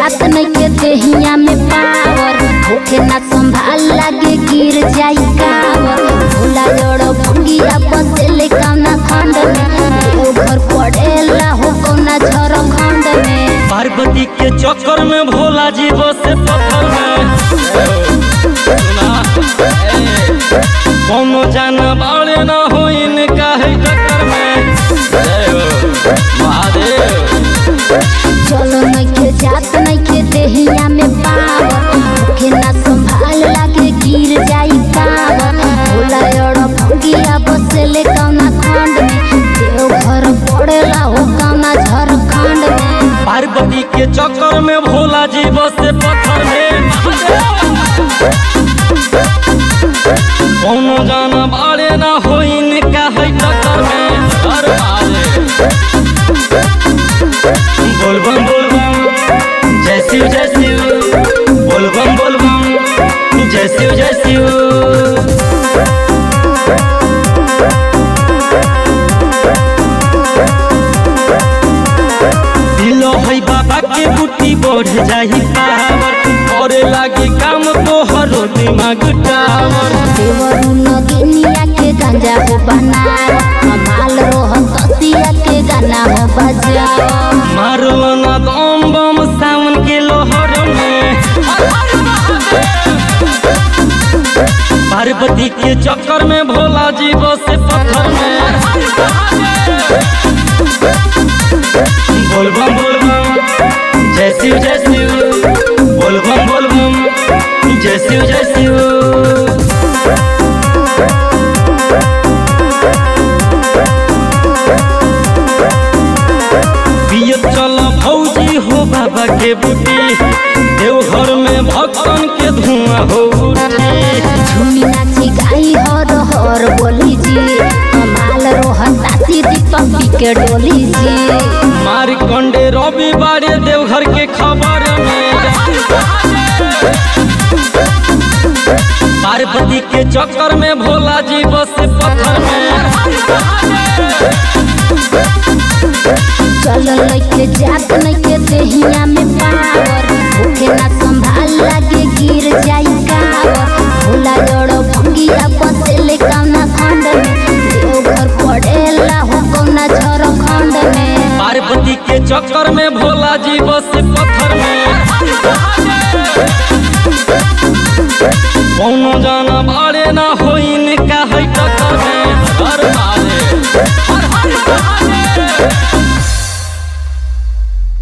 जात नइखे देहिया में पावर होखे ना संभाल लागे गिर जाई कावर भोला जड़ भंगिया बसेले कौना खंड में देवघर पड़ेला हो कौना झारखंड में पार्वती के चक्कर में भोला जी बसे पत्थर में सुना, ए, कोनो जाना बाड़े ना हो इनका है टक्कर में जय हो महादेव चलो नइखे जात नइखे देहिया में पावर होखे ना संभाल लागे गिर जाई कावर भोला जड़ भंगिया बसेले कौना खंड में देवघर पड़ेला हो कौना झारखंड में पार्वती के चक्कर में भोला जी बसे पत्थर में महादेव। कोनो जाना बाड़े ना हो इनका है टक्कर में हर महादेव। बोल बम बोल बम जय शिव जय शिव बोल बम बोल बम जय शिव जय शिव दिलो है बाबा के बुटी बढ़ जाही पावर करे लागी काम तो हरो दिमाग टावर देवरू नगिनिया के गंजा हो बनाओ कमाल रोह कसिया के गाना हो बजाओ मारो ना दम बम सावन के लोहर में पार्वती के चक्कर में भोला जी बसे पत्थर में बोल बम बोल बम जय शिव जय शिव बोल बम बोल बम जय शिव जय शिव पियत चल भौजी हो बाबा के बूटी देवघर में भक्तन के धुआं हो उठी झूमी नाची गाई हर हर बोली जी कमाल रोह तासी दीपक पी के डोली जी मार कंडे रवि बारे देवघर के खबर में पार्वती के चक्कर में भोला जी बसे पत्थर में चल लइके जात नइके देहिया में पावर भूखे ना संभाल लागे गिर जाई कावर भोला जड़ भंगिया बसेले कौना खंड में देवघर पड़ेला हो कौना झारखंड में पार्वती के चक्कर में भोला जी बसे पत्थर में